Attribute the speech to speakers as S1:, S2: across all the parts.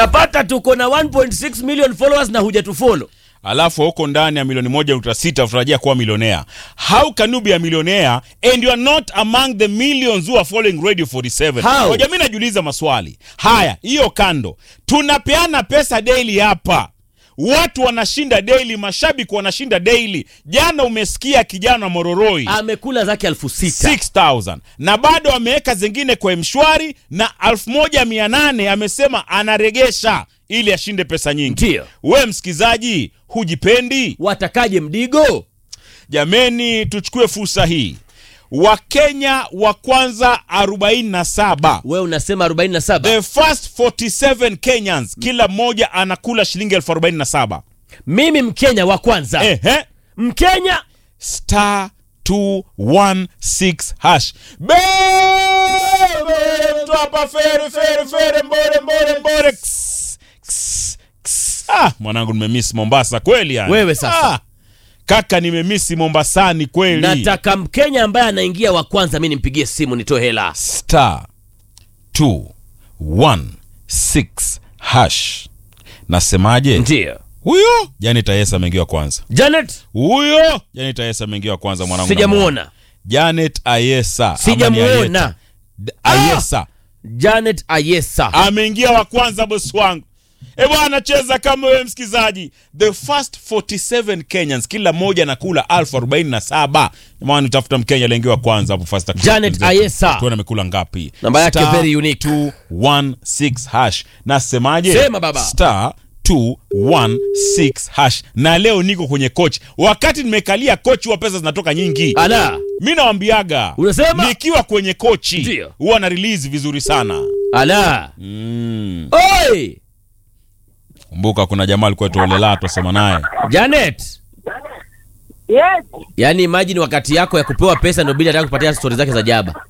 S1: Unapata tuko na 1.6 million followers na hujatufollow.
S2: alafu huko ndani ya milioni moja nukta sita utarajia kuwa milionea how can you be a millionaire and you are not among the millions who are following radio 47
S1: How?
S2: Ngoja mimi najiuliza maswali haya hiyo kando tunapeana pesa daily hapa watu wanashinda daily mashabiki wanashinda daily jana umesikia kijana mororoi
S1: Amekula zake elfu sita.
S2: 6000 na bado ameweka zingine kwa mshwari na 1800 amesema anaregesha ili ashinde pesa nyingi
S1: Ndio.
S2: we msikizaji hujipendi
S1: Watakaje mdigo?
S2: jameni tuchukue fursa hii wakenya wa kwanza 47
S1: We unasema 47.
S2: the first 47 kenyans kila mmoja anakula shilingi elfu 47
S1: Mimi Mkenya wa kwanza.
S2: ehe
S1: Mkenya
S2: star 216 hash bebe mtu hapa fere fere fere mbore mbore mbore Ks, ks, ks. ah mwanangu nimemiss mombasa kweli yani
S1: Wewe sasa.
S2: ah, kaka nimemisi mombasani kweli
S1: nataka Mkenya ambaye anaingia wa kwanza mi nimpigie simu nitoe hela.
S2: star 216 hash nasemaje
S1: Ndio.
S2: huyo jani tayesa ameingia wa kwanza
S1: Janet
S2: huyo jani tayesa ameingia wa kwanza mwanangu
S1: sijamuona.
S2: Janet Ayesa ama ni
S1: Sijamuona.
S2: Ayeta? D- Ayesa
S1: Janet Ayesa.
S2: ameingia wa kwanza bosi wangu e bwana cheza kama wewe msikizaji the first 47 kenyans kila mmoja anakula elfu arobaini na saba maana utafuta mkenya aliingia wa kwanza hapo fast action.
S1: Janet Ayesa.
S2: tuone amekula ngapi
S1: Namba yake
S2: Star
S1: very unique.
S2: 216 hash nasemaje
S1: Sema baba.
S2: star 216 hash na leo niko kwenye coach wakati nimekalia coach wa pesa zinatoka nyingi
S1: Ala.
S2: mi nawambiaga
S1: Unasema?
S2: nikiwa kwenye kochi
S1: Ndio.
S2: huwa na release vizuri sana
S1: Ala.
S2: mm.
S1: Oi!
S2: kumbuka kuna jamaa alikuwa tuolela twasema naye
S1: Janet.
S3: Yes.
S1: Yaani imagine wakati yako ya kupewa pesa ndio bila hata kupatia stori zake za jaba.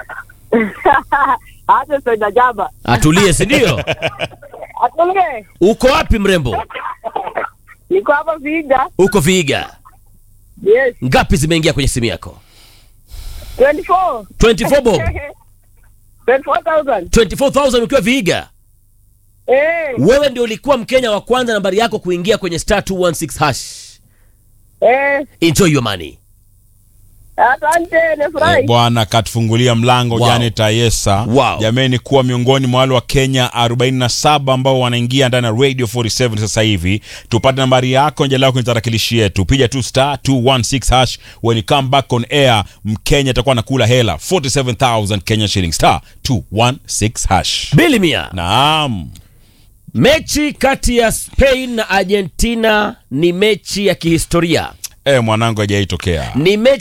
S3: Hata sio jaba.
S1: Atulie, si ndio?
S3: Atulie.
S1: Uko wapi mrembo?
S3: Niko hapa Viga.
S1: Uko Viiga.
S3: Yes.
S1: Ngapi zimeingia kwenye simu yako?
S3: 24.
S1: 24 bob.
S3: 24,000.
S1: 24,000 ukiwa Viiga.
S3: Eh.
S1: Wewe ndio ulikuwa Mkenya wa kwanza nambari yako kuingia kwenye star 216 hash.
S3: Eh.
S1: Enjoy your money.
S3: Asante,
S2: Eh,
S3: nafurahi.
S2: bwana katufungulia mlango
S1: Wow.
S2: Janet Ayesa
S1: Wow.
S2: jameni kuwa miongoni mwa wale wa Kenya 47 ambao wanaingia ndani ya Radio 47 sasa hivi tupate nambari yako nje lako kwenye tarakilishi yetu piga tu star 216 hash when you come back on air Mkenya atakuwa anakula hela 47000 Kenya shillings star 216 hash
S1: Bili mia.
S2: naam
S1: Mechi kati ya Spain na Argentina ni mechi ya kihistoria.
S2: eh mwanangu hajaitokea
S1: Ni mechi